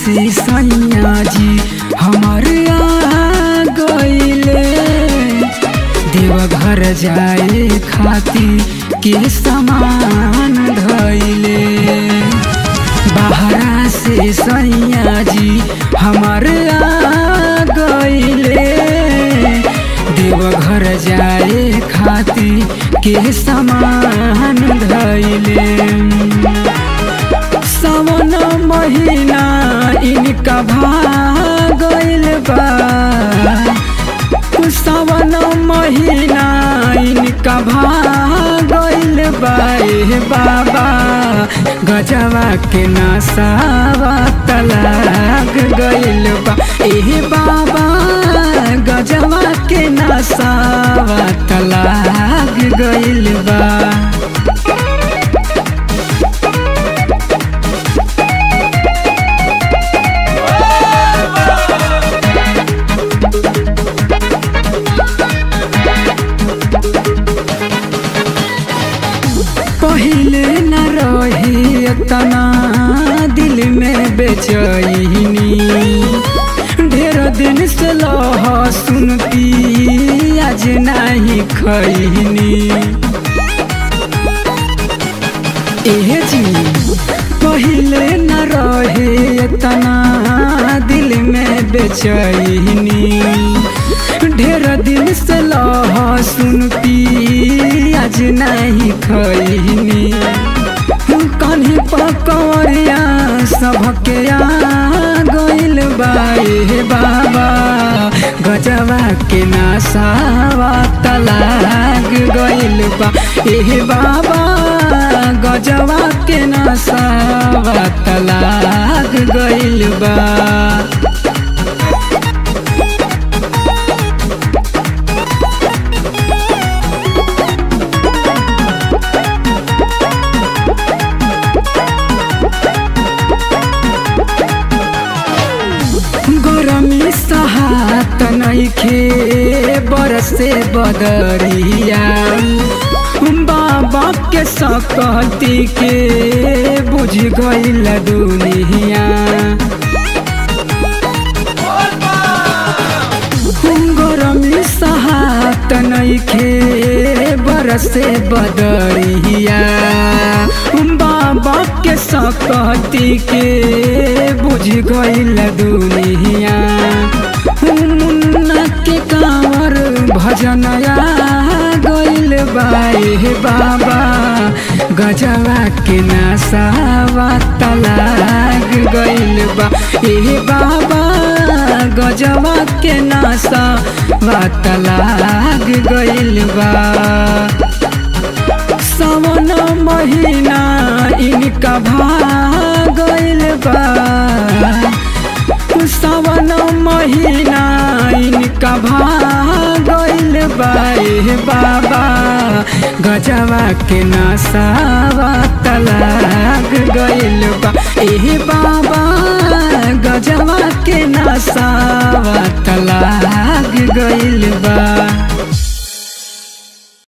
से सैया जी हमर आ गईले देवघर जाए खातिर के समान धैले बाहरा से सैया जी हमर आ गईले देवघर जाए खातिर के समान धैले सावन महीना इनका भागल बा सावन महीना इनका भागल बा ए बाबा गजवा के नसावा तलाक गइल बा ए बाबा गजवा के नसावा तलाक गइल बा पहले न रही तना दिल में बेचैनी ढेर दिन से लह सुनती आज नहीं खैनी एह जी पहले न रहे तना दिल में बेचैनी ढेर दिन से लह सुनती आज नहीं खैनी कन्ही पकौड़िया सबके आ गइल बाए बाबा गजवा के नसावा तलाक गइल बा ए बाबा गजवा के नसावा तलाक गइल बा गरमी सहात नइखे बरसे बदरिया बाबा के सकती के बुझ गइल दुनिया गरमी सहात नइखे बरसे बदरिया बाबा के सकती के बुझ गइल दुनिया मुन्ना के कांवर भजनया गइल बाए बाबा गजवा के नसावा तलाक गइल बा ए बाबा गजवा के नसावा तलाक गइल बा सावन महीना इनका भागल बा सावन महीना इनका भागल बा ए बाबा गजवा के नसावा तलाक गइल बा ए बाबा गजवा के नसावा तलाक गइल बा